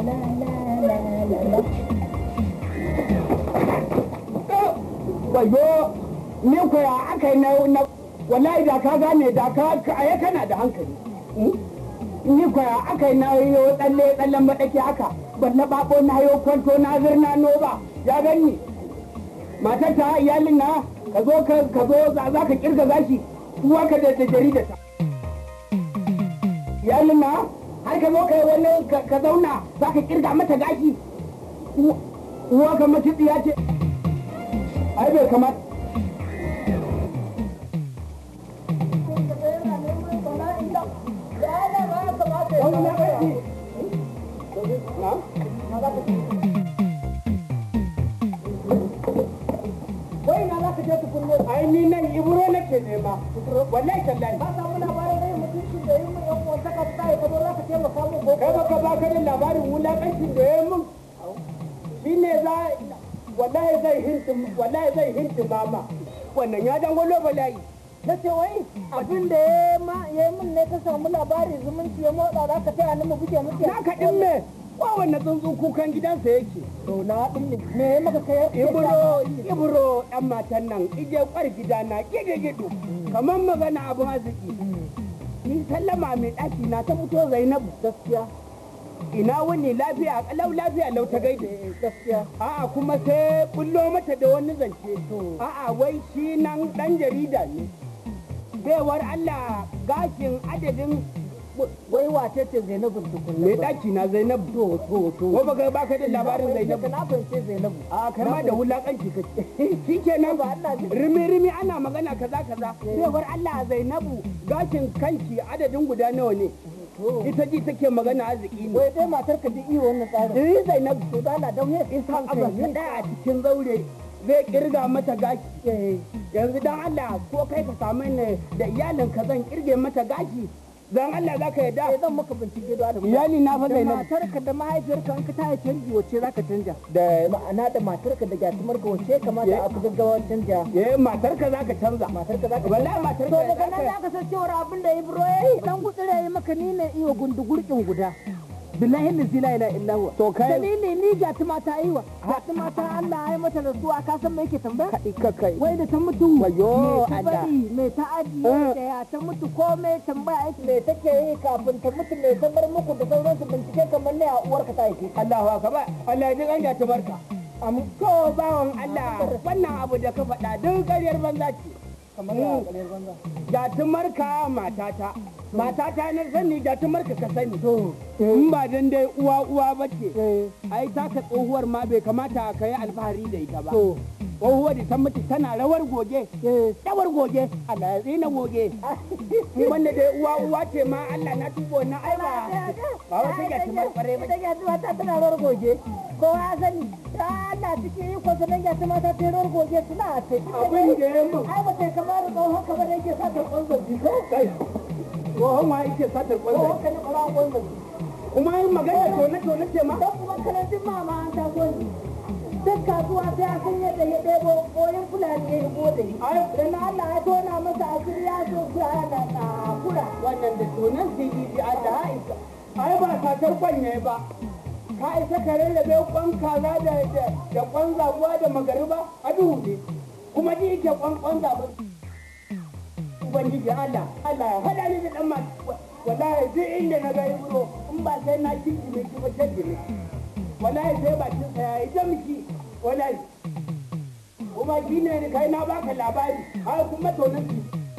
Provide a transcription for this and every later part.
wayo ni ko ya aka yi na wallahi da ka gane da ka aya kana da hankali ni ko ya aka yi na yo tsalle tsallen madaki haka ban na babo na yo kwanto na zirna no ba ya gani matar ta iyalin na ka zo ka zo za ka kirga gashi uwa ka da jarida ta iyalin na har ka zo ka yi wani ka zauna za ka kirga mata gashi uwa ka mace tsiya ce ai bai kamata wai na za ka je tukunne ai ni nan ibro nake nema wallahi tallahi ba samu labarin rai mutunci da yi mun yan uwan saka ta ka zo za ka taimaka mun ko kai baka ba ka da labarin wulakancin da ya mun shi ne za wallahi zai hinti wallahi zai hinti mama wannan ya dan gwalo bala'i na ce wai abin da ya ma ya min ne ka samu labari zumunci ya motsa za ka taya ni mu buge muke na ka din me kowanne tsuntsu kukan gidansa yake to na din ne me ya maka kai ibro ibro dan matan nan ije kwar gida na gide gido kamar magana abin arziki ni sallama mai daki na ta fito zainabu gaskiya ina wani lafiya kalau lafiya lau ta gaida gaskiya a'a kuma sai bullo mata da wani zance a'a wai shi nan dan jarida ne baiwar Allah gashin adadin wai wace ce Zainabu tukunna mai daki na Zainabu to to to ko baka baka da labarin Zainabu na fahimce Zainabu a kai ma da wulakanci kake shikenan ba Allah ji rimi rimi ana magana kaza kaza baiwar Allah Zainabu gashin kanki adadin guda nawa ne ita ji take magana arziki ne wai dai matar ka duk iya wannan tsarin eh Zainabu to da na dauye isan abu ta daya a cikin zaure zai kirga mata gashi yanzu dan Allah ko kai ka samu ne da iyalin ka zan kirge mata gashi dan Allah zaka sai yadda zan maka bincike da Adamu iyali na fa da Zainabu matarka da mahaifiyarka in ka taya canji wacce zaka canja da ma'ana da matarka da gyatumarka wacce kamata a fi gaggawa canja eh matar ka zaka canza matarka zaka wallahi matar to ka daga nan zaka san cewar abin da Ibro yayi dan gutsire yayi maka ni ne iyo gundugurkin guda billahi lazi la ilaha illa huwa To kai- dalili ni gyatuma ta yi wa gyatuma ta Allah ya yi mata rasuwa ka san me yake tambaya ka kai wai da ta mutu Wayo, me ta Allah. bari me ta ajiye Eh. da ya ta mutu ko me tambaya yake me take yi kafin ta mutu me ta bar muku da sauransu bincike kamar ne a uwarka ta yake Allahu akbar Allah ya ji ganja ta barka am to bawon Allah wannan abu da ka faɗa duk ƙaryar banza ce kamar ya ƙaryar banza Jatumarka matata matata na sani jatumarka ka sani in ba dan dai uwa uwa ba ce ai taka tsohuwar ma bai kamata ka yi alfahari da ita ba to tsohuwar da ta mutu tana rawar goge rawar goge Allah ya tsina goge in wanda dai uwa uwa ce ma Allah na tubo na ai ba ba wata jatumar kware ba ita gyatuma ta tana rawar goge kowa ya sani ta Allah cikin yi kwasa nan gyatuma ta ta rawar goge suna a ce abin da ya mun ai ba ta kamar tsohon kamar da yake sa ta kwanzon jiko kai tsohon wa yake satar tsohon kwanza ka ne ƙwarar kwanzon kuma yin magana tone tone ce ma don kuma karatun mama an ta gwaji duk kasuwa sai a san yadda ya ɗebo koyin fulani ya yi gode da na Allah ya tona masa asiri ya so su ana tsakura wannan da tonan CDD Allah ya isa ai ba satar kwanye ba ka isa ka rarrabe kwan kaza da da da kwan zabuwa da magariba a duhu ne kuma ji yake kwan kwan zabu ubangiji Allah Allah ya hada ni da dan ma wallahi duk inda na ga ibro in ba sai na kinki ne ki ba taddi ne wallahi sai ba kin saya ita miki wallahi kuma shi ne kai na baka labari har kuma tonan ki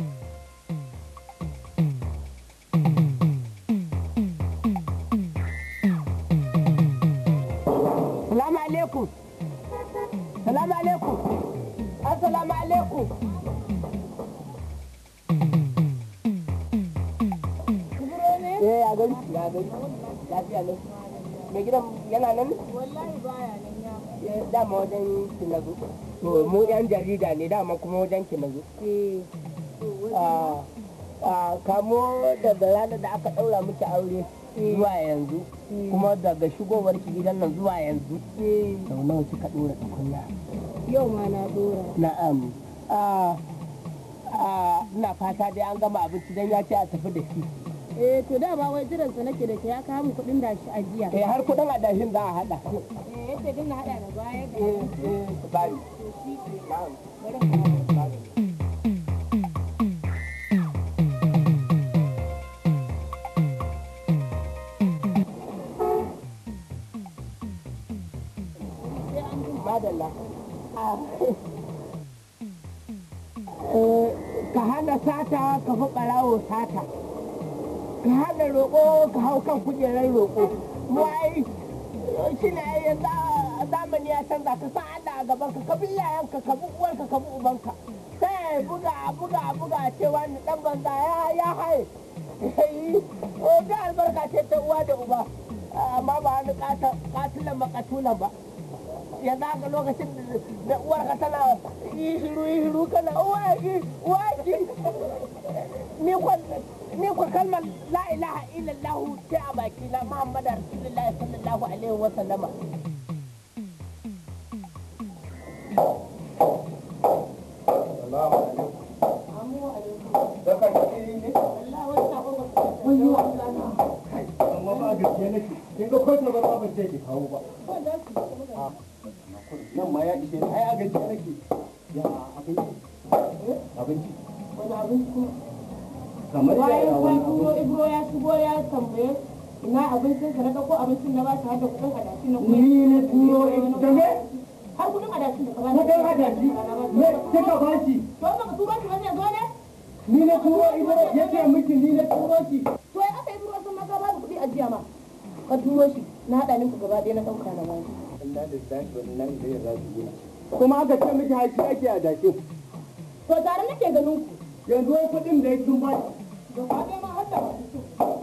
Salamu alaikum. Salamu alaikum. Assalamu alaikum. Eh ya gani ya gani. Lafiya ne. Mai gidan yana nan? wallahi baya nan ya Eh, Dama wajen ki na zo. To mu yan jarida ne dama kuma wajen ki na zo. Ah, ah, kamo daga ranar da aka ɗaura miki aure zuwa yanzu kuma daga shigowar ki gidan nan zuwa yanzu sau nawa kika ɗora tukunya yau ma na dora na'am Ah, ah, ina fata dai an gama abinci don ya ce a tafi da shi eh to da ba wai jiran sa nake da ke ya kawo min kuɗin da shi ajiya eh har kudin adashin za a hada eh yace din na hada da baya da eh eh bari madalla ka hana sata ka fi ɓarawo sata ka hana roƙo ka hau kan kujerar roƙo wai shi ne yanzu a zamani ya canza ka sa Allah a gaban ka ka bi iyayenka ka bi uwarka ka bi ubanka sai buga buga buga cewa ni dan banza ya ya haye o da albarka ce ta uwa da uba amma ba wani katilan makatulan ba yanzu haka lokacin da uwarka tana yi shiru yi shiru kana uwaki uwaki ni kwan ni kwa kalmar la ilaha illallah ce a baki na muhammadu rasulullahi sallallahu alaihi wa sallama amma ba gaskiya nake kin ga kwata ba ba ce ki kawo ba nan ma ya ishe ni ai a gaskiya nake ya abinci abinci wani abinci kamar ya bayan ya ka wani turo abinci ibro ya shigo ya tambaye ina abincin ka na ɗauko abincin na ba shi har da kuɗin adashi na kuma ni na turo da me har kuɗin adashi da ka ba kudin hadashi me kika ba shi to ba ka turo shi ba zai zo ne ni na turo ibro yace miki ni na turo shi to ya aka yi turo sun maka ba da kuɗi ajiya ma ka turo shi na haɗa minku gaba ɗaya na ɗauka na ba inna lillahi wa inna ilaihi raji'un kuma aka ce miki haƙi ake a dace to tare nake ganin ku yanzu wai kuɗin da ya sun ba shi gaba ɗaya ma har da masu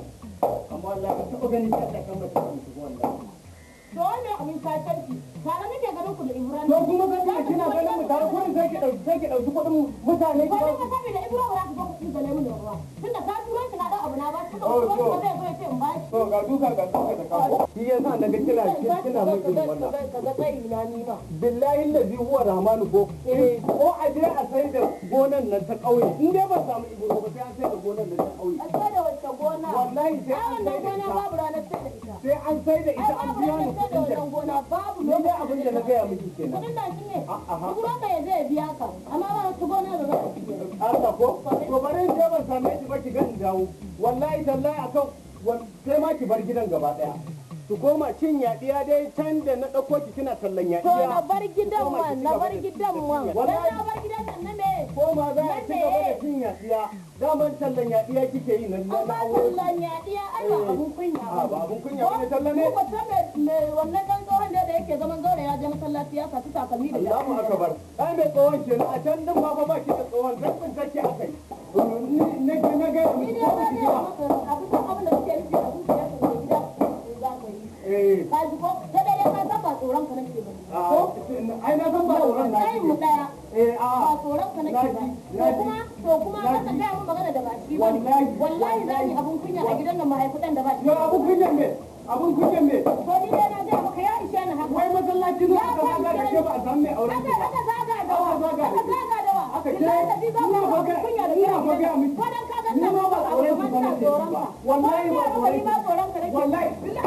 amma wallahi ba taɓa ganin ta kan mutum shi wallahi to wannan abin sakarci tare nake ganin ku da ibrahim to kuma ga kina kina ganin mu tare kuɗin sai ki ɗauki sai ki ɗauki kuɗin mutane ki ko ba ka sabi da ibrahim ba za ka zo ku da lemun da ruwa tunda ka turo shi na ɗan abu na ba shi ka Oh, turo shi to. ba zai zo ya ce in ba shi to ga duka ga duka da kawo shi yasa naga kina kina mutum wannan ka ga tsayi na ni ba billahi lazi huwa rahmanu ko ko a je a sai da gonan nan ta ƙauye in dai ba samu ibro ba sai an sai da gonan nan ta ƙauye a sai da wacce gona wallahi sai ai an sai wannan da gona ita babu ranar sai da ita sai an sai da ai ita an babu biya ni ranar sai da kuɗin da wannan gona babu ni dai lokacin abin da na gaya miki kenan kudin da shi ne aha. duk ruwan ya zai biya ka amma ba wata gona da za ka ci Allah ko to bari in je ban same shi ba ki ga in dawo wallahi tallahi akan wan- sai ma ki bar gidan gaba daya su koma cin yaɗiya dai can da na ɗauko ki kina tallan to yaɗiya na bar gidan Koma ki man ci na gaba bar da- gidan da man cin dan yaɗiya. na bar gidan nan na me ko ma za a ci gaba da cin yaɗiya daman tallan yaɗiya kike yi na na amma aure tallan yaɗiya ai ba abun kunya a ba abun kunya bane tallan ne Ko ba ta me wannan dan tsohon da da yake zaman zaure ya je masallaci ya saci takalmi da Allahu akbar ai mai tsohon kenan a can din ma fa ba ki da tsohon zabbin take akai ni na na ga Ni ni dai ba ne maka abin da abin da kuke nufi da kuke da kuke gida za ku yi. eh Ka ji ko ta dai ka san ba tsoron ka nake ba. a ai na san ba tsoron na Kai mu daya. eh a Ba tsoron ka nake ba. To kuma to kuma ka ta ga mun magana da ba shi ba. Wallahi, Wallahi za ni abun kunya a gidan nan mahaifudan da ba shi. yo abun kunyan me abun kunyan me To ni dai na ga maka ya ishe ni haka. wai masallaci ne aka zaga da ke ba a san mai auren ki Aka ba aka zaga da wa. Aka zaga da Aka ke. zaga da wa. Aka ce, Billahi da bi za ina mu fa abun ga- kunya da ina kai. fa ga miki. Ko dan ka ga Ni ma ba tsoron ki ba nake ji tsoron ba. ka. Wallahi ba tsoron Ni ki. ma tsoron ka nake. wallahi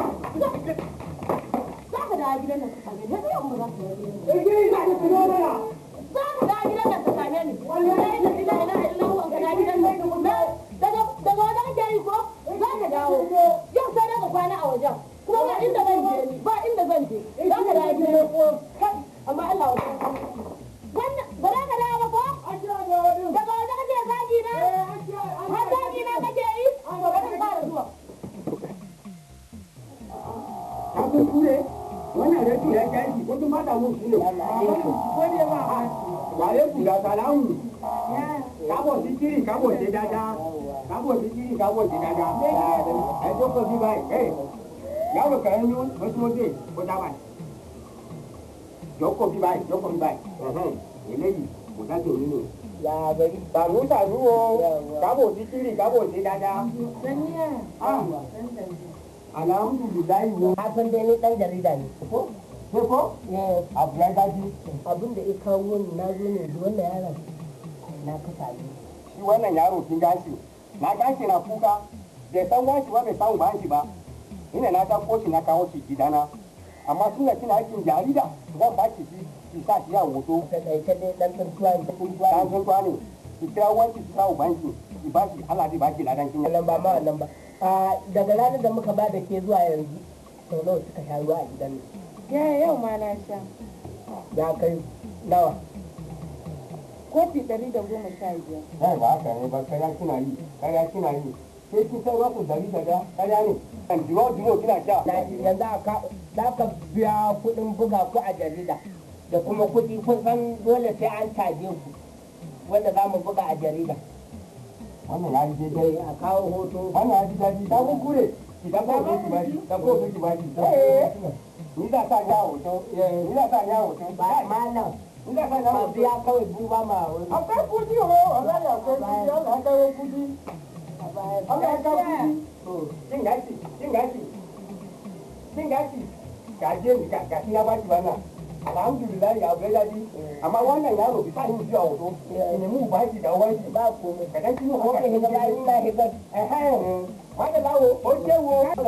Za ka da gidan nan ka same ni. Yanzu yau ba za ka yi gidan nan. eh ina da tunana Za ka da gidan nan ka same ni. Wallahi la ilaha illallah an ka da gidan nan. Na- Daga daga wajen ake yi ko? Za ka dawo. Yau sai dai ka kwana a wajen. Kuma ba inda zan je ni. Ba inda zan je. Za ka da gidan nan. Kai, Amma Allah wa Wannan ba za ka dawo ba ko? Daga wajen ake zagi na? Har zagi na kake yi? To bari in fara zuwa. abun kure wannan rafi ya kashi wasu mata mun shi ne wani ba a wale ku da salamu kabo sikiri kabo se dada kabo sikiri kabo se dada ẹ jókòó bí báyìí ẹ yàrá kan ní mọ́tòmọ́tò kó dábàá jókòó bí báyìí jókòó bí báyìí eléyìí kò dájú òní nù. tàbí tàbí wo kabo sikiri kabo se dada. alhamdulilayi wo. a san dai ni dan jarida ne ko ko ko abu ya daji. abin da ya kawo ni na zo ne da wannan yaron na kasa ne shi wannan yaro kin gashi na gashi na kuka bai san wanshi ba bai san uban shi ba ina na ta koshi na kawo shi gidana amma suna kina aikin jarida zan ba ki shi ki sa shi a hoto ta ɗauke dai ɗan tuntuwa ne dan sun tuwa ne ki kira wanki ki sa uban shi ki ba shi Allah zai ba ki ladan kin wannan ba ma wannan ba a daga ranar da muka ba da ke zuwa yanzu sau nawa suka sha ruwa a gidan nan Ya yau ma na sha. ya kai nawa Kofi ɗari da goma sha biyar. ai ba haka ne ba kaya kina yi kaya kina yi sai kin san wasu dari da kaya ne kan dimo dimo kina sha na yanzu aka za ka biya kuɗin buga ku a jarida da kuma kuɗi kun san dole sai an caje ku wanda za mu buga a jarida wannan ya yi daidai dai a kawo hoto wannan ya ji daɗi ta kunkure idan ko sai ki bashi dan ko sai ki bashi ni za sa ya hoto ni za sa ya hoto ba malam ni za sa ya ba hoto biya kawai duba ma wani akwai kudi ho wallahi akwai kudi Allah ya kawo kudi Allah ya kawo kudi jin gashi jin gashi jin gashi gaje ni ga gashi ya bashi wannan alhamdulillah ya bai daɗi amma wannan yaro bisa yin shi a hoto ne mu ba shi da wani ba komai ka dan kino ko ka higa ba ina higa Wanda lawo, o shewo, tunda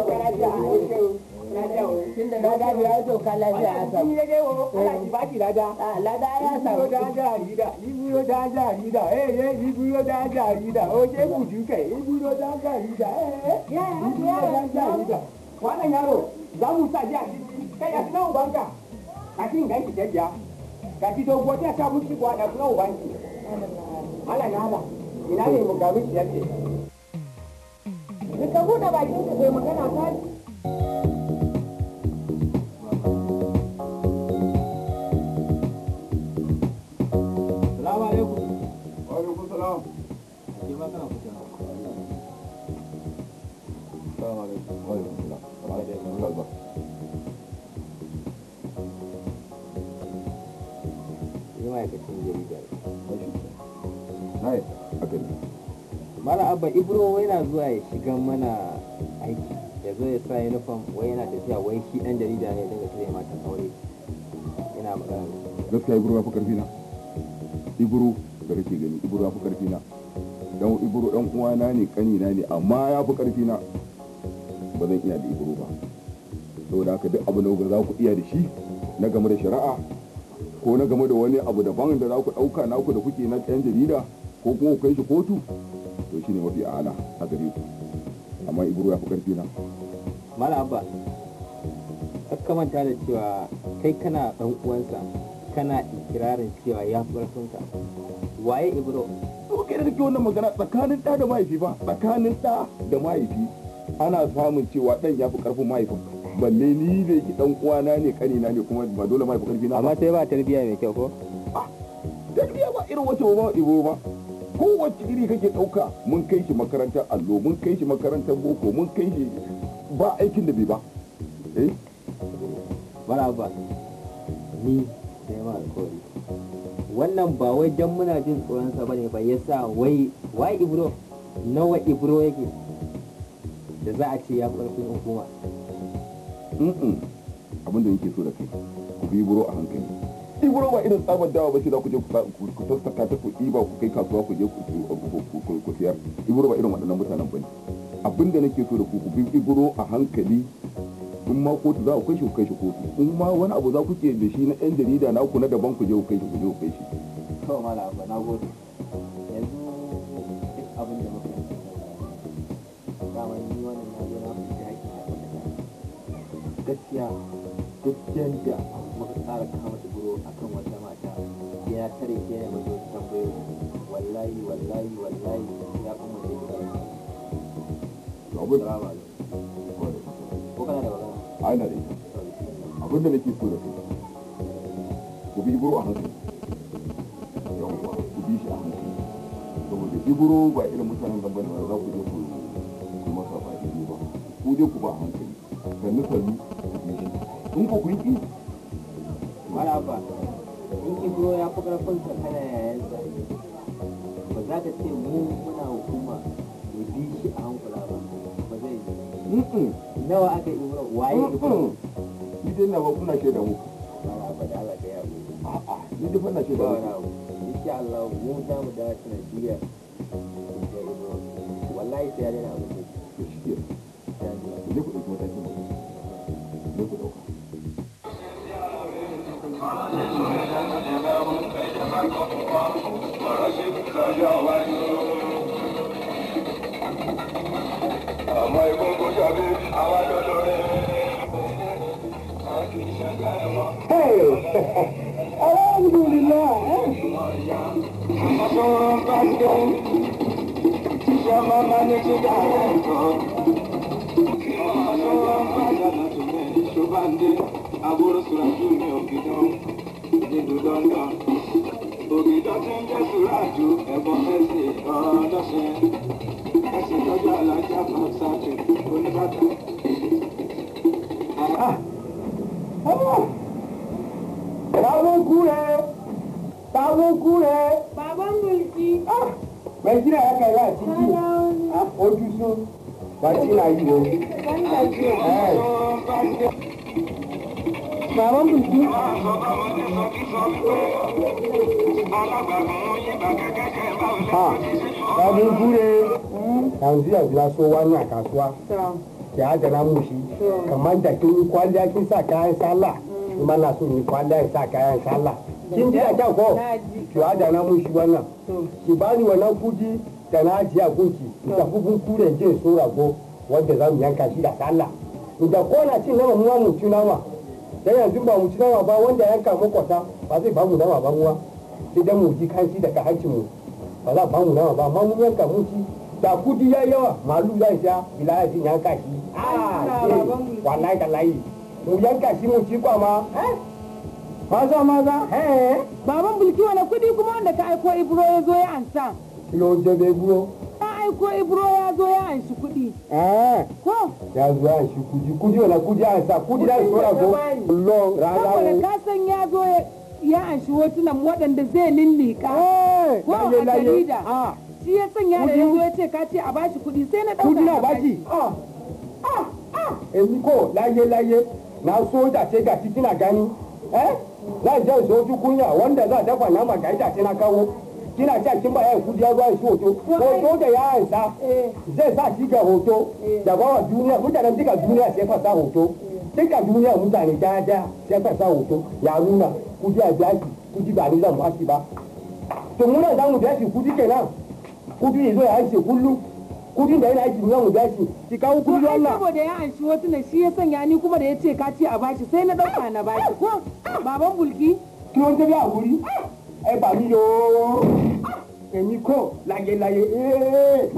na gani ya zo ka lafiya a Kun samu yi dai wo, Allah ki baki lada. a lada ya samu da jarida, iburo da jarida, eh eh, iburo da jarida, o je buju kai, iburo da jarida, eh eh, iburo da jarida. Wannan yaro, za mu sa ji a ciki, kai ya suna ubanka, a cikin ganki ta biya. Ga ki dogo ta ta mushi kwa da suna ubanki. Allah na hada, ina ne mu gabi shi yake. Ka buɗe bakin ka kai magana ta Salamu alaikum. Wa alaikum salam. Ke ma kana kusa. Salamu alaikum. Wa alaikum salam. Salamu alaikum. Ni ma'aikacin jarida. Na yi haka ne. Mala Abba Ibro yana zuwa ya shiga mana aiki ya zo ya sa uniform wai yana tafiya wai shi dan jarida ne daga sai mata aure yana magana da su. Gaskiya Ibro ya fi karfi na. Ibro da kake gani Ibro ya fi karfi na. Dan Ibro dan uwana ne kani na ne amma ya fi karfi na. Ba zan iya da Ibro ba. Saboda haka duk abu da za ku iya da shi na game da shari'a ko na game da wani abu daban da za ku ɗauka naku da kuke na ɗan jarida ko kuma ku kai shi kotu to shine mafi ala a gare ku amma Ibro ya fi karfi na. Mala Abba ka manta da cewa kai kana dan uwansa kana ikirarin cewa ya fi ƙarfinka. Waye Ibro? to kai da kake wannan magana tsakanin ɗa da mahaifi ba tsakanin ɗa da mahaifi ana samun cewa ɗan ya fi ƙarfin mahaifin balle ni da yake ɗan uwana ne kanina ne kuma ba dole mahaifi ƙarfi na Amma sai ba tarbiyya mai kyau ko? tarbiyya ba irin wacce ba ibo ba kowace iri kake ɗauka mun kai shi makarantar allo mun kai shi makarantar boko mun kai shi ba aikin da bai ba eh Mala Abba ni da yawa alkawari. Wannan ba wai dan muna jin tsoronsa bane ba yasa wai wai Ibro nawa Ibro yake da za a ce ya fi ƙarfin hukuma. Mm-mm. abin da yake so da kai ku bi buro a hankali iburo ba irin tsabar dawa ba ce za ku je ku sa- ku ku sassaka ta ku ɗiba ku kai kasuwa ku je ku ku- ku- ku- ku siyar iburo ba irin waɗannan mutanen ba ne abin da nake so da ku ku bi iburo a hankali in ma kotu za ku kai shi ku kai shi kotu in ma wani abu za ku ke da shi na yan jarida na ku na daban ku je ku kai shi ku je ku kai shi To Mala Abba na gode. Yanzu duk abin da muka yi dama ni wannan na zo na fi haƙƙi na kwatanta. Gaskiya duk yanda muka tsara kama Ibro akan wata mata ya tare ke ne mata wasu tambayoyi wallahi wallahi wallahi ya kuma da gida to abin Salamu alaikum. Ko kana da magana? a ina da ita abin da nake so da kai ku bi iburo a hankali yawwa ku bi shi a hankali saboda iburo ba irin mutanen gaba ne za ku je ku ku masa ba daidai ba ku je ku ba a hankali sannu sannu ku bi shi in ku kun ki Mala Abba in Ibro ya fi ƙarfin ka kana yayansa ba za ka ce mu muna hukuma mu bi shi a hankula ba ba zai yi. mm nawa aka yi Ibro waye Ibro ni dai na ba kuna shaida muku Mala Abba da Allah ka yawo a'a ni dai fa na ba shaida wani muku abu insha Allah mu za mu dawo sanadiyar da Ibro wallahi sai ya daina abin da yake. shi ku je ku ɗauki matakin ku je ku ɗauka Ògìdọ́ tí ń jẹ́ Sùrájú, ẹ̀gbọ́n fẹ́sì ọ̀rọ̀ dọ́sẹ̀. Ẹ̀sìn tọ́jú alájà máa ṣáàtì oníbàtà. Táwọn kú rẹ̀, táwọn kú rẹ̀. Baban mulki. Mai gina ya kai ya ciki. Ojú sun. Ba ci na yi ne. Baban mulki. Ha, táwọn kú rẹ̀. Yanzu yanzu na so wani a kasuwa. Ki adana mu shi. Kamar da kin yi kwalliya kin sa kayan sallah. Kuma na so yi kwalliya in sa kayan sallah. Kin ji da kyau ko? Ki adana mu shi wannan. Ki bani wannan kudi da na ajiye a gunki. Da kubun kuren jin so rago wanda za mu yanka shi da sallah. Da ko na cin nama muwa mu ci nama. Dan yanzu ba mu ci nama ba wanda yanka makwata ba zai ba mu nama ba muwa. Sai dan mu ji kanshi daga hancin mu. Ba za ba mu nama ba amma mun yanka mun ci. Da kudi ya yawa malu zai sha bila ya ci yanka shi. Ah, ke wallahi tallahi. Mu yanka shi mu ci kwama. Maza maza. Eh. Baban mulki wani kuɗi kuma wanda ka aiko Ibro ya zo ya ansa. Kilo jebe buro. Ka aiko Ibro ya zo ya anshi kuɗi. Eh. Ko? Ya zo ya shi kudi kudi wala kudi ya sa kudi da so rago. Lo Saboda raga. ka san ya zo ya- ya anshi hotunan waɗanda zai lillika. Eh. Ko a Laye laye. jarida. Ah. Shi ya sanya da ya zo ya ce ka ce a bashi kuɗi sai na ɗauka. kudi na na baji. Ah. Ah. Ah. Èmi kò láyé láyé na soja ce ga kina gani. Eh? Zan je soju kunya wanda za dafa nama ga ita ce na kawo. Kina cewa kin ba yayin kudi ya zo ya shi hoto. Hoto da ya ansa. Eh. Zai sa shi ga hoto. Da ba wa duniya mutanen duka duniya sai fasa hoto. Duka duniya mutane daya daya sai fasa hoto. Ya nuna kudi a biya shi kudi ba ni zan ba shi ba. To muna za mu biya shi kudi kenan. Kudi ya zo ya aiki kullum. Kudin da yana aiki za mu biya shi. Ki kawo To kudi ai Allah. saboda ya anshi hotunan shi ya sanya ni kuma da ya ce ka ce a bashi sai na ɗauka na bashi. Ko? Baban bulki. kí ló ń débi àwòrí ẹ bà mí yo èmi kò láyéláyé ee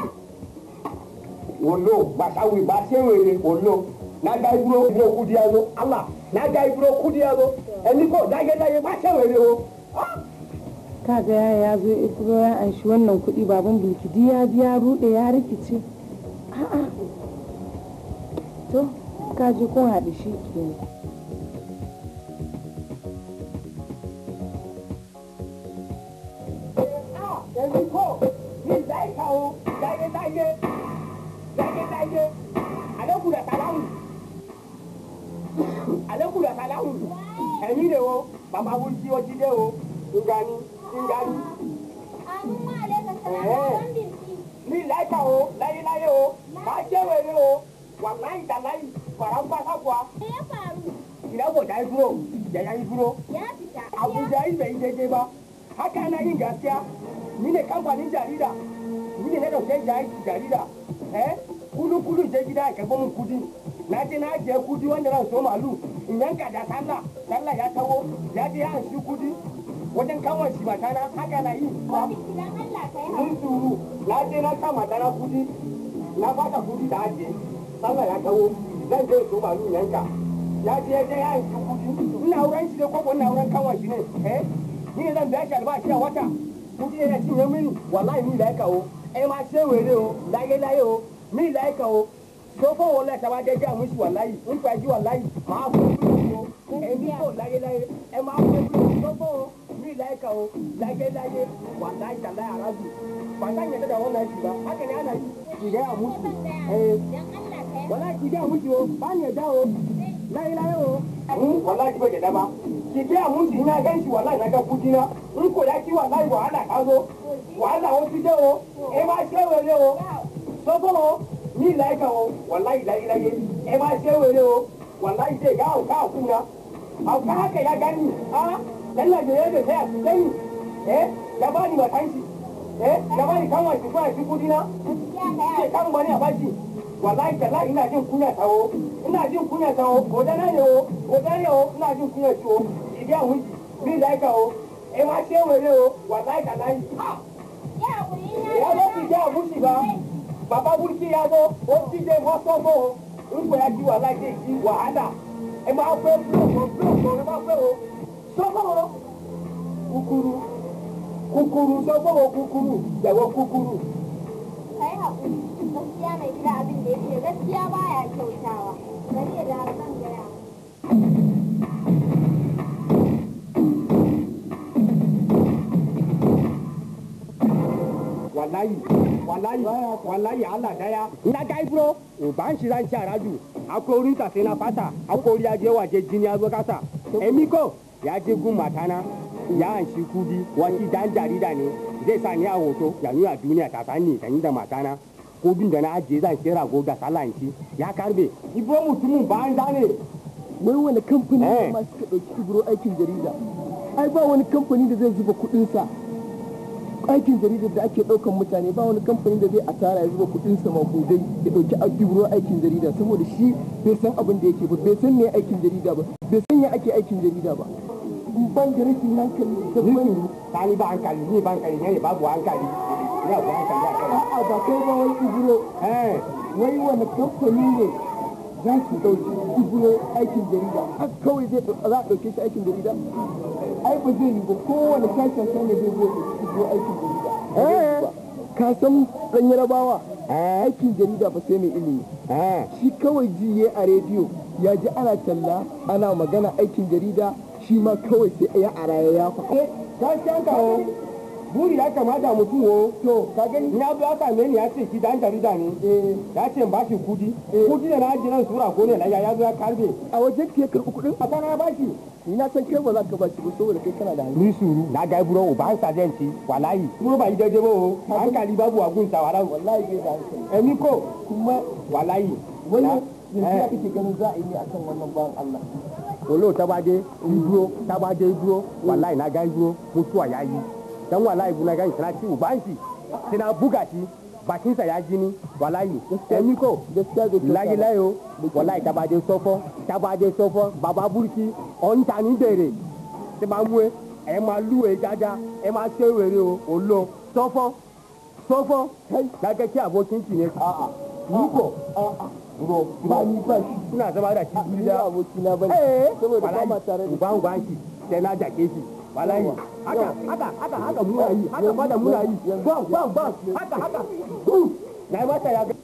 wòlò gbàsáwì gbàséwèrè wòlò n'aga iburo iburo kudiyazo ala n'aga iburo kudiyazo èmi kò láyéláyé gbàséwèrè o. kaga ya ya zo ibro ya anshi wannan kuɗi baban bulkidi ya biya ruɗe ya rikice a'a to kaji kun haɗu shi ke èmi kò ní láìka o láyéláyé láyéláyé àlékùdà sàlámù àlékùdà sàlámù ẹ̀mí rè o bàbá wúlò tí o ti dé o ngani ngani. ní láìka o láyéláyé o máa jẹ́ wèrè o wà láyé dá láyé fara ń bá sáfùá ìdáwó dá dúró yàyà yìí dúró abuja yi bai daidai ba haka na yin gaskiya ni ne kamfanin jarida ni ne na dauke jarida eh kudu kudu je gida ka ba mun kudi na je na je kudi wanda ran so malu in yanka da sallah sallah ya tawo ya je ya shi kudi wajen kawon shi mata na haka na yi mun suru na je na kama matana kudi na baka kudi da aje sallah ya tawo zan je so malu yanka ya je ya je ya shi kudi ina wurin shi ne ko ina wurin kawon shi ne eh ni ne zan biya shi albashi a wata kudi yana cinye mini wallahi ni laika o ẹ máa ṣe wèrè o láyéláyé o mi laika o tó fún wọn lẹsẹ wá jẹjẹ àmúṣe wàláyì nípa ẹjí wàláyì máa fún un o èmi kò láyéláyé ẹ máa fún un tó fún wọn mi laika o láyéláyé wàláyì tàlá arábì bàtà yẹn dada wọn náà ṣì bá akẹ́ni àná yìí kìdẹ́ àmúṣe ẹ wàláyì kìdẹ́ àmúṣe o bá yẹn dá o láyéláyé o. wàláyì kìdẹ́ àmúṣe dá kìdẹ́ àmúṣe iná gẹ́ǹsì wàláyì náà kẹ́ kú dínà n kò yá kí wàláyì wàhálà ká so wàhálà ó ti dé o ẹ máa ṣe wẹrẹ o sọfọ o ni laika o wallahi la ilaha e ma se were o wallahi sai ga ka kuna au ka haka ya gani a lalla da yadda sai a sai eh ya bani matanci eh ya bani kan wani kuma shi kudi na sai kan bani a bashi wallahi tallahi ina jin kunya tawo ina jin kunya tawo ko da ne o ko da ne o ina jin kunya ciwo idan wuji ni laika o e ma se were o wallahi tallahi ya zo ki ja mushi ba baba burki ya zo ó ti dé wọ́n sọ́gbọ́ o nígbà yà kí wàhálà dé kí wàhálà ẹ máa fẹ́ búlọ̀kọ̀ búlọ̀kọ̀ ẹ máa fẹ́ o sọ́gbọ́ o kúkúrú kúkúrú sọ́gbọ́ o kúkúrú jẹ̀wọ́ kúkúrú. kai haƙuri gaskiya mai gida abin da yake gaskiya baya kyautawa bari ya da zan gaya wallahi wallahi wallahi Allah daya ina ga ibro o ban shi ran shara ju akwai wurin ta sai na fata akwai wuri ya je waje jini ya zo kasa emi ko ya je gun matana ya an shi kudi wani dan jarida ne zai sa ni a hoto ya nuna duniya ta sani da ni da matana kudin da na ajiye zan kera go ga salanci ya karbe ibro mutumin ban da ne wai wani kamfani Eh. ne ma suka ɗauki ibro aikin jarida ai ba wani kamfani da zai zuba kuɗinsa aikin jaridar da ake ɗaukan mutane ba wani kamfani da zai asara ya zuba kuɗinsa makudai ya ɗauki ibro aikin jarida saboda shi bai san abin da yake ba bai san me aikin jarida ba bai san ya ake aikin jarida ba in ban da rashin hankali da ban sani ba hankali ni ba hankali ne babu hankali ne babu hankali a kai a'a ba kai ba wai ibro eh wai wani kamfani ne za su ɗauki ibro aikin jarida har kawai zai ɗau- za a ɗauke shi aikin jarida ai ba zai yi ba kowane sashen sai ne zai zo ɗauki ibro aikin jarida Eh. ka san ɗan yarabawa eh aikin jarida ba sai mai ilimi eh shi kawai ji ya a rediyo ya ji ana talla ana magana aikin jarida shi ma kawai sai ya ara ya yafa gaskiyan ka o buri ya kamata mutum o to ka gani ya zo ya same ni ya ce shi dan jarida ne ya ce in bashi kudi kudi da na ajiye nan sura ko ne ya zo ya karbe a wajen ke karɓi kuɗin a sana ya bashi ni na san kai ba za ka ba shi ba saboda kai kana da hankali ni suru na ga buro o ba sa denti wallahi buro ba yi daidai ba o hankali babu wa gun sawara wallahi bai da hankali emi ko kuma wallahi wani na- yanzu ya eh. kake ganin za a yi ne akan wannan bawan Allah olo tabade ibro tabade ibro wallahi na ga ibro mutuwa ya yi dan wallahi bu na ga sana ci uban shi sai na buga shi bakin sa ya jini wallahi emi ko gaskiya bai kyauta ba. layi layo wallahi tabade sofo tabade sofo baba burki on ta ni bere ti ma mu e ẹ máa lú e dáadáa ẹ máa ṣe wèrè o olo sọfọ sọfọ gẹ́gẹ́ kí abokin ki ne a'a ni ko a'a bro ba ni ba shi suna zama da shi ni gida ba abokina ba eh saboda ba ma tare da uban uban shi sai na jake shi wallahi haka haka haka haka muna yi haka ma da muna yi bam bam bam haka haka Uh, na yi mata ya ga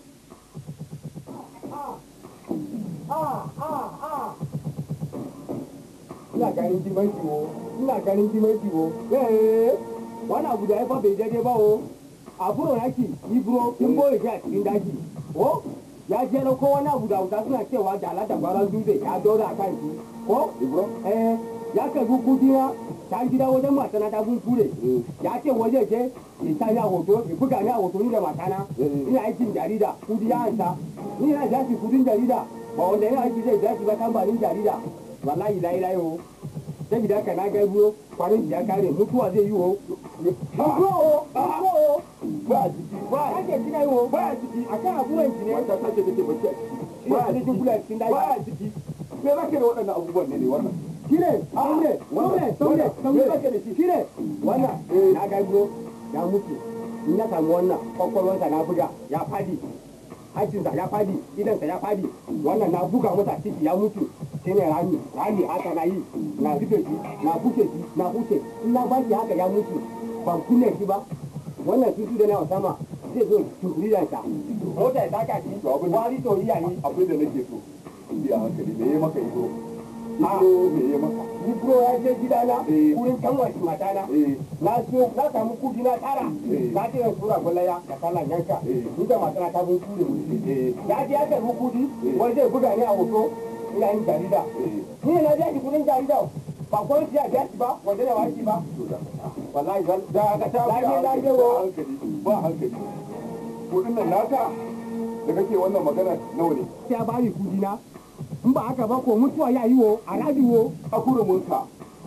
ina ganin jimanci wo ina ganin jimanci wo eh wani abu da ya fa bai daidai ba wo a buro yaki ni buro kin boye shi a cikin daji ko ya je na ko wani abu da hausa suna cewa da ala da gwaran dutse ya dora a kan shi ko ibro eh ya karbi kudi na ta gida wajen matana ta sun ture ya ce waje ke ya sa ni a hoto ya buga ni a hoto ni da matana ina aikin jarida kudi ya hanta ni ina jashi kudin jarida ba wanda yana aiki zai jashi ba kamfanin jarida wallahi layi layi o saboda haka na gai buro kwanan ya kare mutuwa zai yi o mutuwa o mutuwa o ba a jiki ba a ake jina yi o ba a jiki a kan abubuwan shi ne wata sace take bacci a ciki ba a ina cikin kula jiki cikin ba daji a jiki me za ka da waɗannan abubuwan ne ne wannan shine saune saune saune saune kake da shi shine wannan na ga bro ya mutu in ya samu wannan kwakwalwansa na buga ya fadi hancinsa ya fadi idansa ya fadi wannan na buga masa ciki ya mutu shine rami rami haka na yi na rufe shi na buke shi na buke in na ba shi haka ya mutu ban kunne shi ba wannan tutu da na sama zai zo tukuri da sa mota ya saka shi wari to iya yi abin da nake so biya hankali me ya maka ido ido me ya maka ni bro ya je gidana Eh. wurin kanwar shi matana eh na so na samu kudi na tara Eh. na ce zan tura gwalaya da sallan yanka Eh. ni da matana ta bin ture mu eh ya je ya karbi kudi Eh. wani zai buga ni a hoto ina yin jarida eh ni ne na biya shi kudin jarida ba kwan shi ya biya shi ba wanda ne wani ba to da wallahi zan da ka ta Lafiya, biya lafiya, ba wo. hankali ba hankali kudin nan naka da kake wannan magana nawa ne sai a bani kudi na in ba haka ba ko mutuwa ya yi wo a radiyo a kurumunka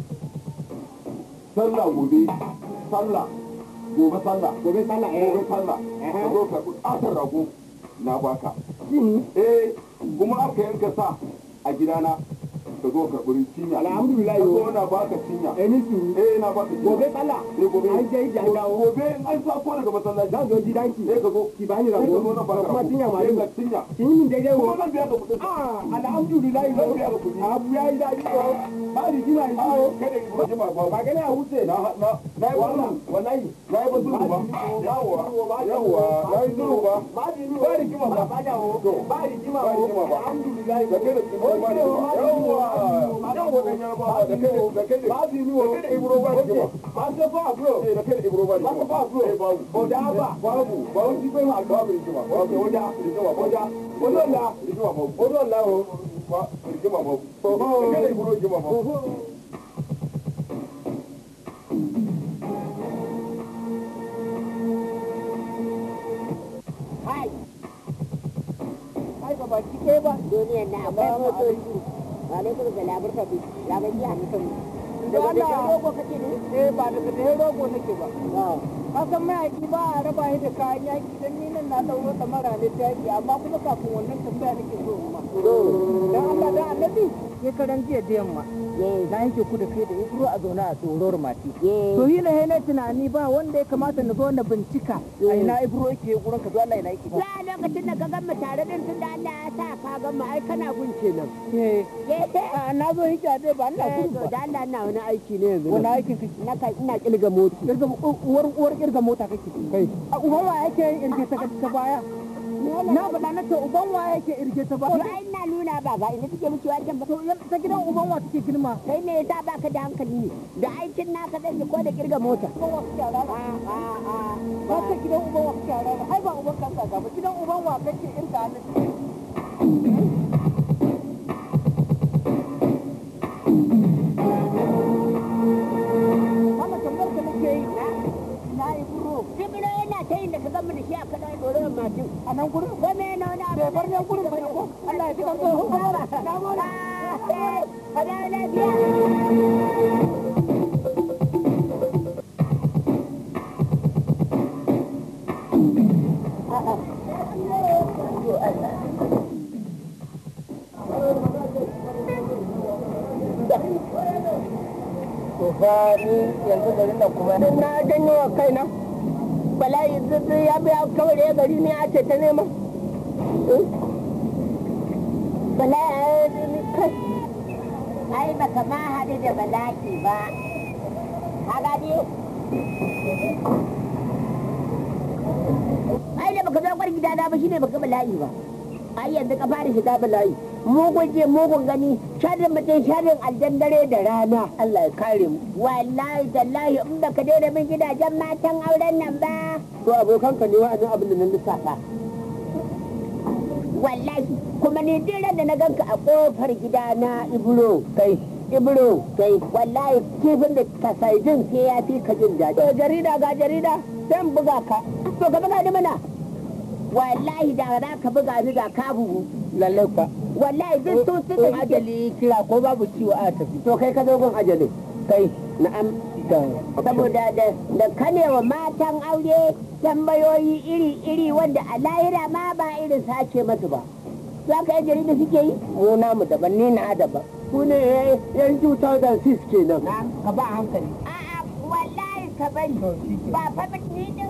sallah gobe sallah gobe sallah gobe sallah eh gobe sallah ka zo ka ƙasar rago na baka shine eh kuma aka yanka sa a gidana ka zo ka buri cinya Alhamdulillah, ka yo. zo na baka cinya eh ni su eh na baka cinya gobe sallah eh gobe an je da dawo gobe in an sa ko daga masallaci za zo gidanki eh ka zo ki bani eh ka rago zo na baka kuma rago. tinya ma eh yi ka cinya kin yi min daidai kuma wo zan biya ka kuɗin ah alhamdulillah Zan biya ka kuɗi. abu ya yi daɗi ko ba ni jima yi ko kada ki ji ma ba ba gane a wuce na na na yi wannan wallahi na yi basu ba yawa yawa na yi zuru ba ba di ni ba rigima ba ba da wo ba di jima ba wo rigima ba. alhamdulillah da kai da kimo ba da yawa yawa da yarba da kai da da kai da ba di ni wo da kai da ibro ba rigima ba se fa bro eh da kai da ibro ba rigima Ba ba bro. eh babu o da ba babu babu shi bai ma babu rigima babu oja rigima babu oja ojo la rigima babu ojo la o ba rigima babu da kai da ibro rigima babu Hai. Hai ba baki ɗaya ba. Duniyar na akwai motoci. Alaikum salam barka bi. Ya ga jiya mutum. Daga da ta rogo kake ne? eh ba daga da rogo nake ba kasan mayaki ba a raba shi da kayan yaki don ni nan na ɗauro da mara ne ta yaki amma kuma kafin wannan tambaya nake so ma dan Allah da annabi sai karan jiya da yamma na yanke ku da kai da ibro a zaune a tsoron mati to yi na na tunani ba wanda ya kamata na zo na bincika a ina ibro yake gurin ka zo Allah ina yake Ya lokacin da ka gama tare din tun da Allah ya sa ka gama ai kana gun kenan. eh Eh a na zo hijja dai ba ina eh gudu to ba da Allah na wani aiki ne yanzu. wani aikin kake Na kai ina kilga moti. kirga uwar uwar kirga mota kake kai a uban wa yake yin irge ta ta baya na faɗa na ce uban wa yake irge ta To baya ai ina nuna ba ga ina take miki wajen ba. to ta gidan uban wa take girma Kai ne yasa baka da hankali ne. Da aikin naka zai ko da kirga mota. uban wa kake rana A a a. ba ta gidan uban wa kake rana ai ba uban kanka ga ba gidan uban wa kake irga hannu Mama tambayar ka nake yi na yi buro Jibiro yana ta yin da ka gama da shi a kaɗan ɗorin mashin. a nan gurin Ko me na wani abu? bai bar nan gurin ba ne ko Allah ya ji kan tsohon kamara na gode Ka dawo lafiya. to fa ni yanzu garin nan kuma na janyo wa kaina bala'i zai ya biya kawai ya gari ne a ce ta nema Bala'i ni kai. Ai baka ma haɗu da bala'i ba. Ka gani? Ai da baka zo kwar gida na ba shine baka bala'i ba. Ai yanzu ka fara shiga bala'i. Mugun je mugun gani sharin mutum sharin aljan dare da rana. Allah ya kare mu Wallahi tallahi in baka daina min gidajen matan auren nan ba. to abokanka ne wa'annan abin da nan lissafa Wallahi kuma ni duk ran da na ganka a kofar gida na Ibro kai Ibro kai wallahi kifin da ka sai jin sai ya fi ka jin daɗi. to jarida ga jarida zan buga ka To ka buga ni mana. Wallahi da za ka buga ni da ka bugu. lalle kwa Wallahi duk su to suka ajali kira ko babu ciwo a tafi to kai ka zo gun ajali kai na'am da saboda da da kanewa matan aure tambayoyi iri-iri wanda a lahira ma ba irin sace masu ba. Za ka yi jarida suke yi? mu namu daban ni na daban ku ne yan 2006 kenan ka ba hankali A'a wallahi ka bari. Ba fa ba ni din.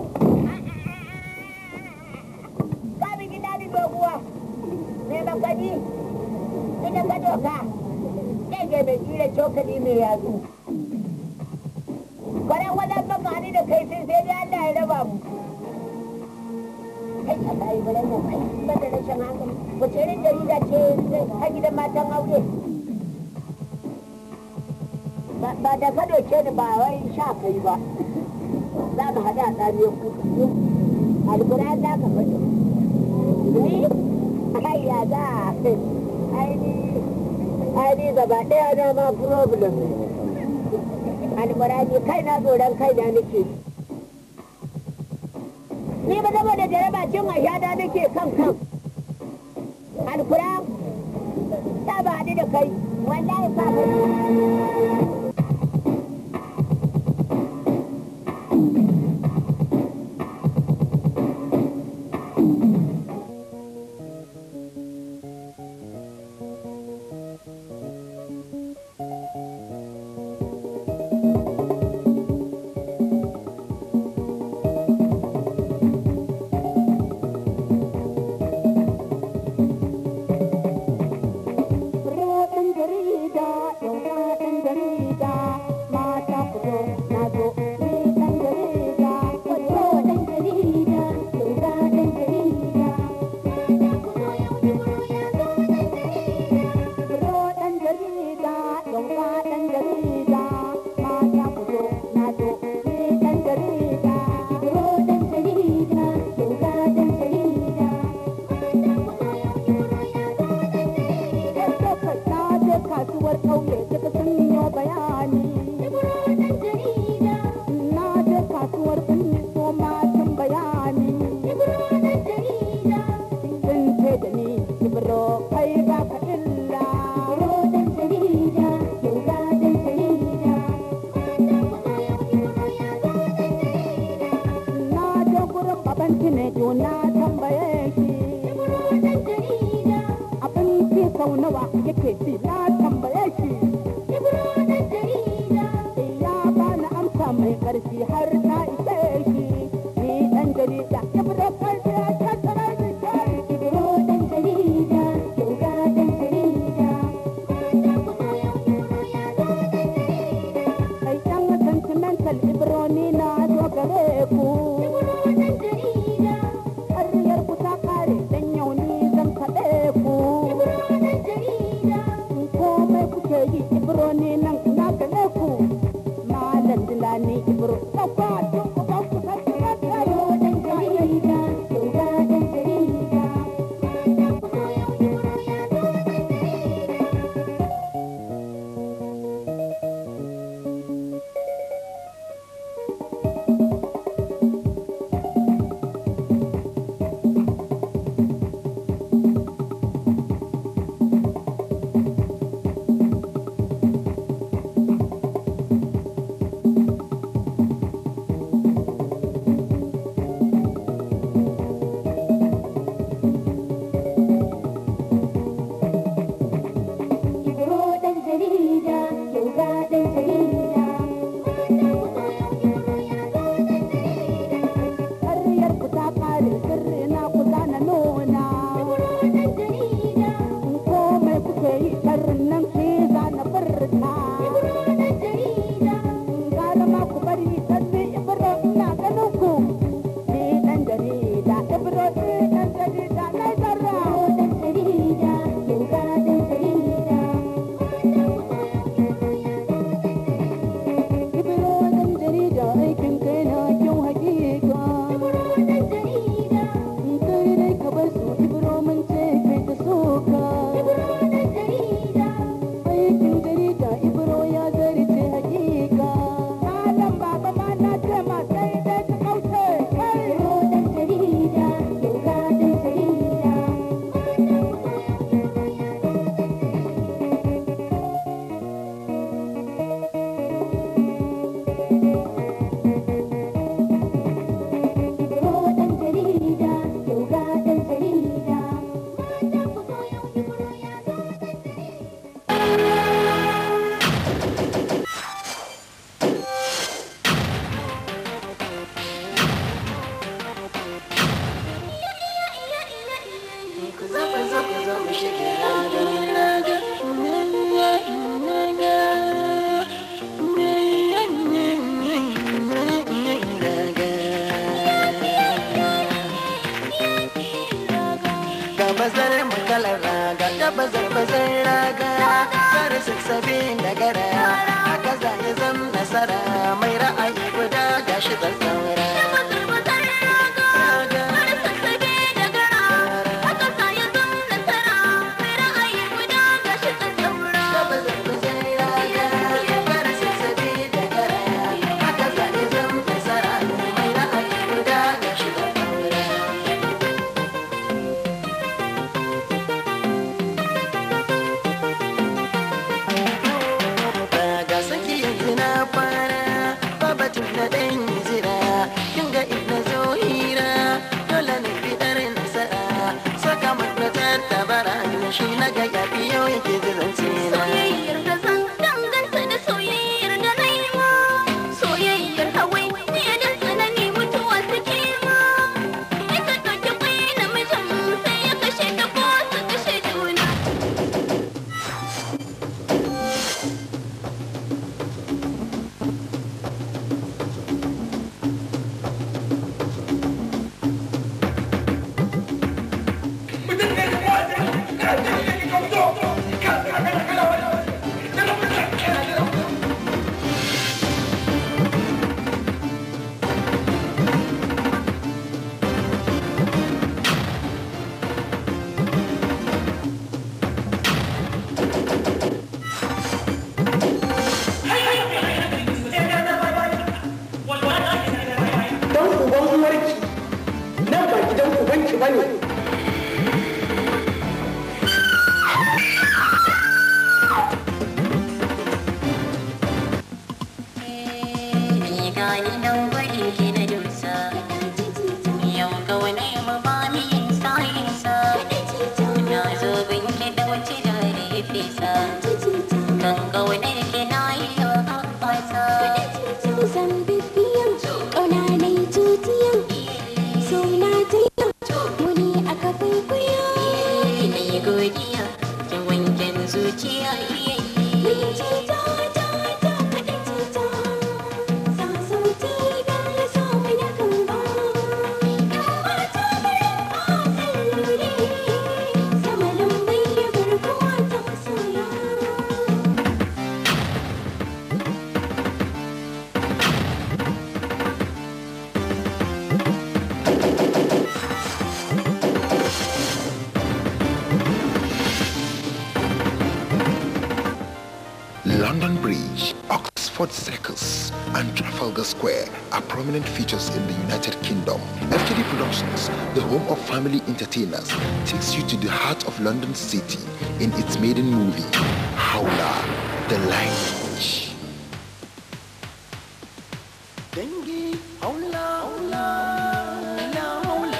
Ka bi gida ni doguwa. Me ba gani? Ina ka doka. Kege mai tsira cokali mai yatsu. Kwaran wajen baka ni da kai sai sai dai Allah ya raba mu. Kai ka bayi baran nan kai ba da rashin hankali. Wace irin jarida ce ta gidan matan aure? ba ba da ka doke ni ba wai sha kai ba za mu haɗu a tsamiyar kudu alkura za ka faɗi ni ai ya za ai ni ai ni gaba ɗaya na ma problem ne alkura ni kai na tsoron kai na nake ni ba saboda jaraba cin ashada nake kan kan alkura ta ba ni da kai wallahi ka kai Roɗin jarida, yauka ɗan jarida, mata fito na zo, ni ɗan jarida, wato ɗan jarida, yauka ɗan jarida. Roɗin jarida, yauka ɗan jarida, mata fito na zo, ni ɗan jarida. Roɗin jarida, yauka ɗan jarida. na je kasuwar ƙauye duka sun yi bayani. Na je kasuwar birni so matan bayani. Sun ce da ni Ibro kai ba ka illa. Na je gurin baban Tinejo na tambaye shi. Abinci sau nawa yake ci na tambaye shi. Ya bani amsa mai ƙarfi har ta ishe shi. Ni ɗan jarida Ibro kai ya tattara ni kai. Kai ɗan sentimental Ibro ni na zo gare ku. Ƙaryar ku ta ƙare dan yau ni zan kaɗe ku. Komai kuke yi Ibro ni nan na gane ku. Malam Dilani Ibro ɗauka tun uban ku ta shiga tsayo ɗan jarida. Ƙaryar ku ta ƙare sirri na ku zana nuna. Komai kuke yi sharrin nan ki zana furta. Gara ma ku bari sanni Ibro ina ganin ku. Ni ɗan jarida Ibro ni ɗan jarida na zarra. Ibro ɗan jarida aikin kai na kyau hakika. Kai dai ka bar su Ibro mun ce kai ta soka. Aikin jarida Ibro ya zarce hakika. Malam baba ma na ce ma sai dai ka kauce. Kai. bazar makalar raga da bazar bazar raga kar sassabe da garaya haka za ya zam nasara mai ra'ayi guda gashi tsatsaura kawai ke ji zance na Soyayyar da zan danganta da soyayyar da na yi ma Soyayyar hawai ne da tsanani mutuwa suke ma Ita ɗauki kwai namijin sai ya kashe ta ko su kashe juna dan uban uwarki nan ba gidan ubanki bane Ni gani nan gwarin ki na dusa Yau ga wani mabami yin sa'insa Na zo bin ki da wuce da fesa Kan ga wani ki na yi wa haɓasa Zan bibiyan ƙauna na yi tutiyan So na tayan muni aka kwaikwaya Ina yi godiya Kin wanken zuciya Mai cita ta ta kaɗa cita Sa sauti don na samu na kan ba Yan mata barin ƙasar lure Sama lambai ya garkuwa ta masoya London Bridge, Oxford Circus, and Trafalgar Square are prominent features in the United Kingdom. FTD Productions, the home of family entertainers, takes you to the heart of London City in its maiden movie, Howler, the Language. dangi haula haula la haula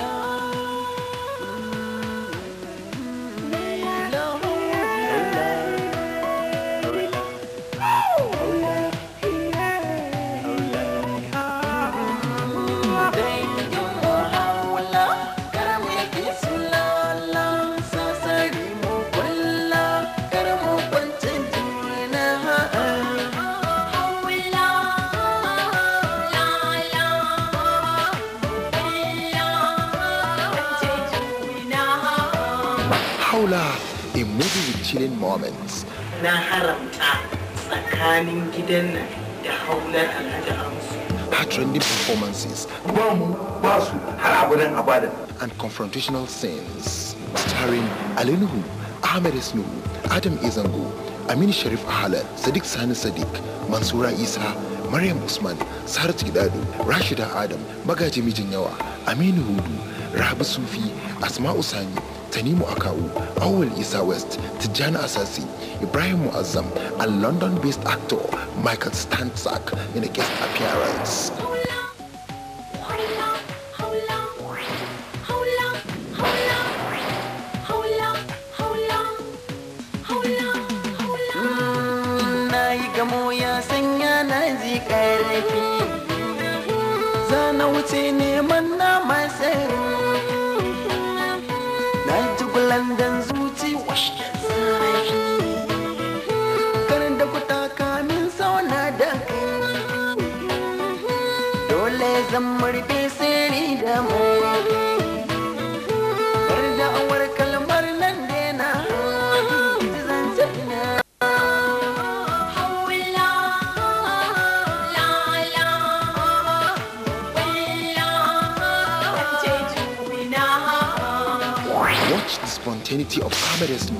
la Howler, a movie with chilling moments. na haramta tsakanin gidan nan da haular alhaji amsu heart-rending performances ba mu ba su har abadan abadan and confrontational scenes starring Ali Nuhu, Ahmed Esnu, Adam Izango, Amin Sharif Ahalat, Sadiq Sani Sadiq, Mansura Isa, Maryam Usman, Sarat Gidado, Rashida Adam, Magaji Mijin Yawa, Aminu Hudu, Rabi Sufi, Asma'u Sani, Tanimu Akau, Awal Isa West, Tijjani Asasi, Ibrahim Muazzam, and London-based actor Michael Stanzak in a guest appearance. na yi gamo ya sanya na ji ƙarfi za na wuce neman na masari na ji gulandan zuci washe zafi karin da kuta kamin sauna da kai dole zan murfe sirri da mai bar da awar kalmar nan dena ji zancen na Watch the spontaneity of Ahmed Esnu.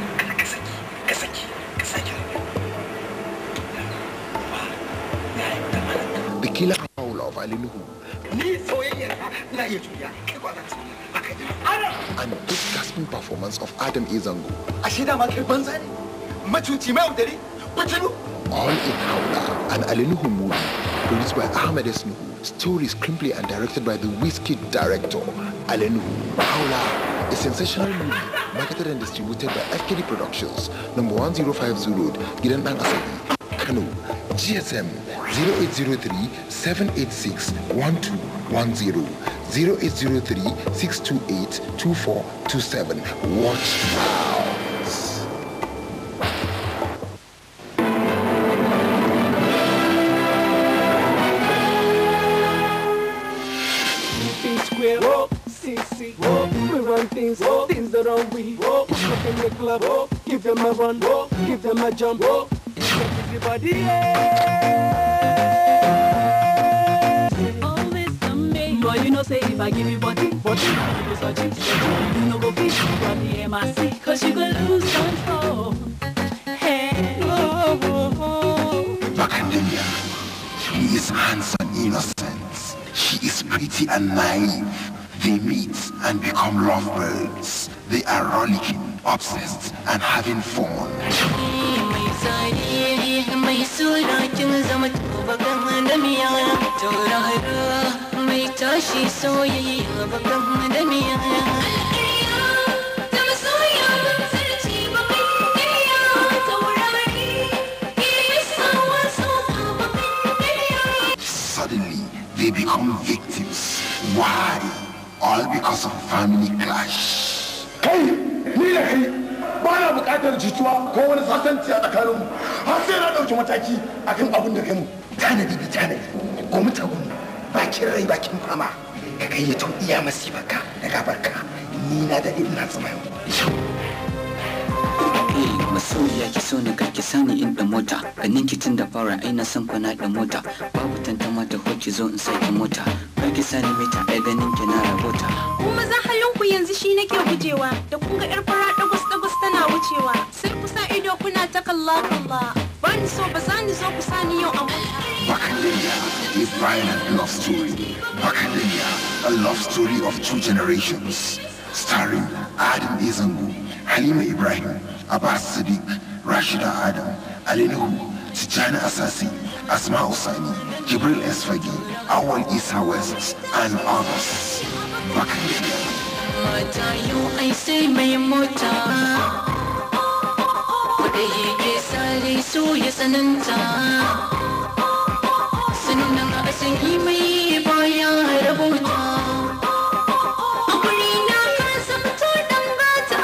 The killer howl of Ali Nuhu ni soyayyar ka na iya juya kai kwa zan and the gasping performance of Adam Izango. ashe dama kai banza ne macuci mai yaudari fitilu All in Howler, an Ali Nuhu movie produced by Ahmed Esnu. Story, screenplay and directed by the Whiskey director Ali Nuhu. Howler, a sensational movie marketed and distributed by FKD Productions, number 105 Road, Gidan Dan Asabi, Kano. GSM 0803 786 1210 0803 628 2427. Watch out. B square, whoa, CC, whoa, we run things, whoa, things that are we, whoa, up in the club, whoa, give them a run, whoa, give them a jump, whoa, everybody, yeah. Oh, Mr. Me. Boy, you know, say if I give you body, body, you go search it, you know, go fish, from the MIC, cause you could lose control. Hey, oh, oh, oh. Macadamia. He is handsome, innocent. She is pretty and naive. They meet and become lovebirds. They are rollicking, obsessed, and having fun. mai tsari mai suna kin zama bakan da miya tauraro mai tashi soyayya bakan da miya Suddenly, they become victims. Why? All because of family clash. kai ni da kai ba na bukatar jituwa ko wani sasanci a tsakaninmu har sai na ɗauki mataki akan abin da kai mu tanadi da tanadi gwamnati gun bakin rai bakin fama ka gayyato iya masifarka da gabarka ni na daɗe ina tsima Eh, masoyiya ki so ni kar ki sani in da mota ganin ki tun da fara ai na san kwana da mota babu tantama ta ko ki zo in sai ki mota kar ki sani mita ai ganin ki na rabota kuma za halinku yanzu shi nake gujewa da kun ga yar fara dagwas dagwas tana wucewa sai kusa ido kuna ta kalla kalla ba ni so ba za ni zo ku sani yau a Bacademia is violent love story. Bacademia, a love story of two generations. Starring Adam Izangu, Halima Ibrahim, Abbas Sadiq, Rashida Adam, Ali Nuhu, Tijani Asasi, Asma Usani, Jibril Esfagi, Awal Isa West, and others. Bacademia. mata yau ai sai mai mota wadda yake sare so ya tsananta sannan a sanyi mai baya rabota a guri na ka zamto dan gata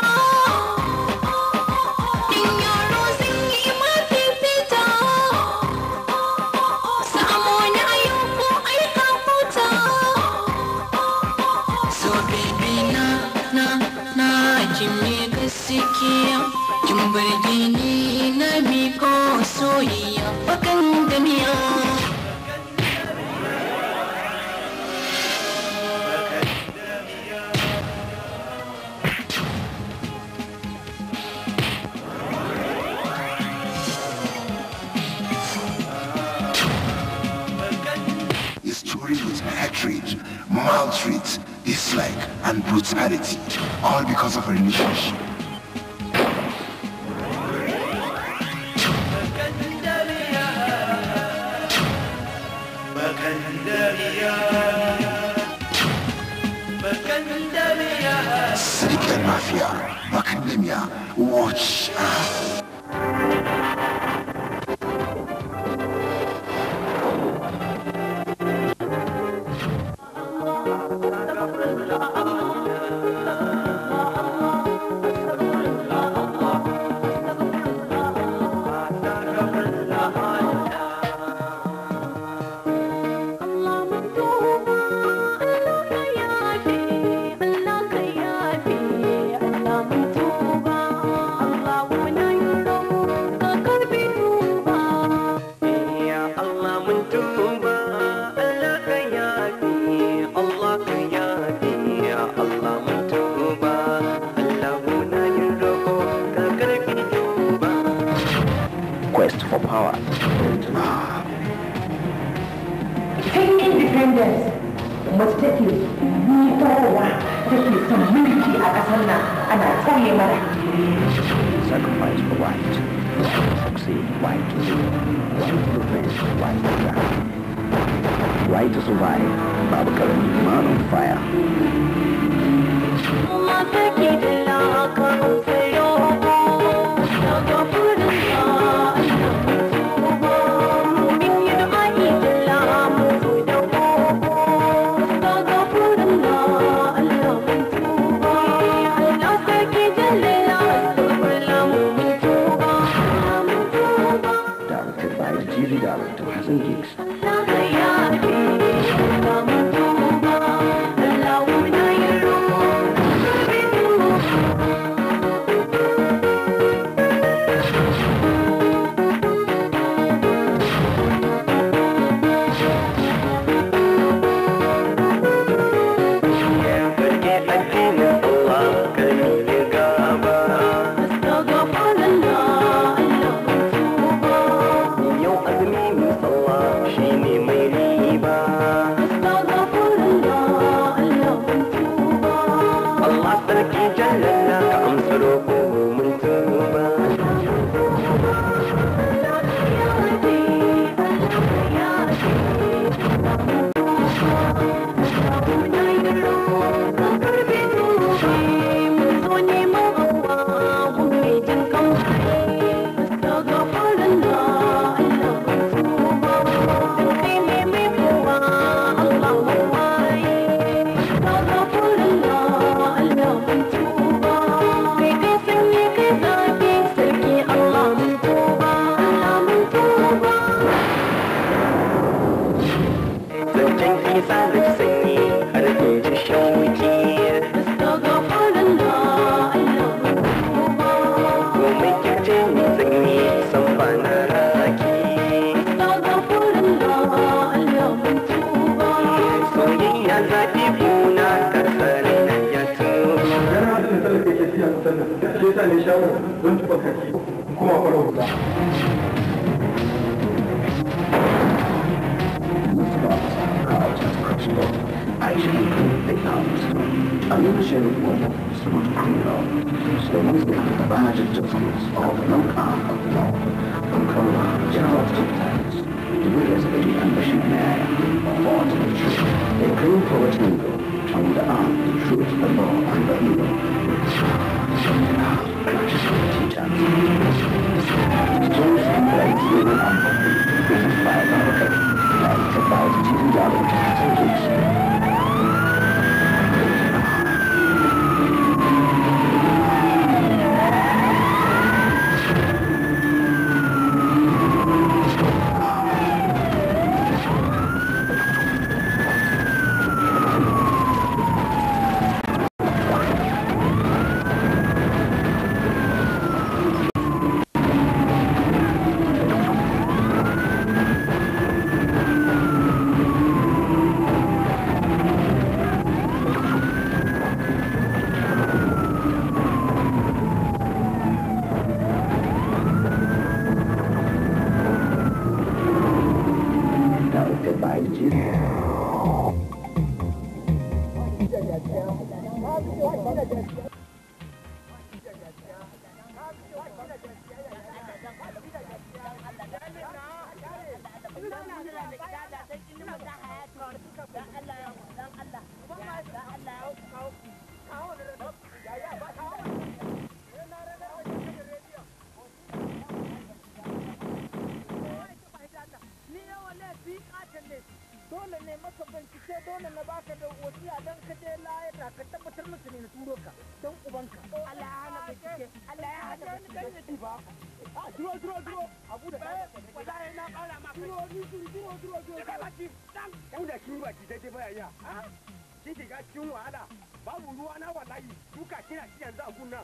in yaro sun yi mafi fita samu na yau ko aika huta So baby na na na kin me gaskiya kin burge ni na miko soyayya bakan da miya A story with hatred, maltreat, dislike, and brutality, all because of a relationship. Sadiq and Mafia, Macadamia, watch out. quest for power Tun independence mace take nufarwa take son mulki a ƙasar nan ana tauye mana. sacrifice for right succeed right to live right to defend right to die right to survive babu karami man on fire Directed by the TV director Hassan Geeks. Allah sarki jallalla ka amsa roƙo mun tuba zancen isa da sanyi har in ji shauki komai kirce ni sanyi san ba na raki soyayya zaɓi kuna karkare na ya Actually, they found I'm not sure what was not criminal. So once they have the badge of justice of the long arm of the law from Colorado General Hospitals, the Williams Lady and Missionary fought the truth. They came forward to go on the arm, the truth, the law, and the evil. Clutches of the teachers. Stories and plays living on the written by our head, directed by the TV director Hassan Geeks. Directed by the TV. dole ne maka bincike dole na baka da wasiya don ka je layata ka tabbatar musu ne na turo ka don ubanka Allah ya hana bincike Allah ya hana bincike ba a duro duro duro abu da kai wallahi na kara ma duro duro duro duro duro kai baki dan Yau da shi baki daidai baya ya. Shi shiga cikin wahala. Babu ruwa na wallahi. Duka kina shi yanzu a gunnan.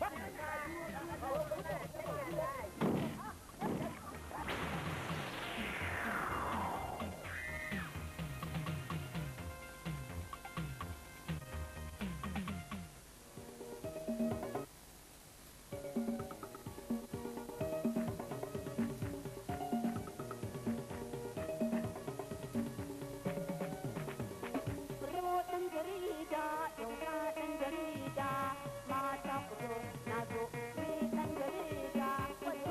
ɗan jarida, yau ga ɗan jarida, mata ku zo, na zo, ni ɗan jarida,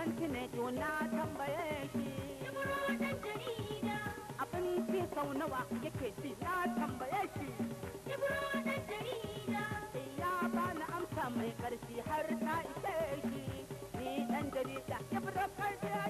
ganti ne na tambaye shi abinci sau nawa yake ci na tambaye shi ya bani amsa mai ƙarfi har ta ishe shi ni ɗan jarida ya fito karfiya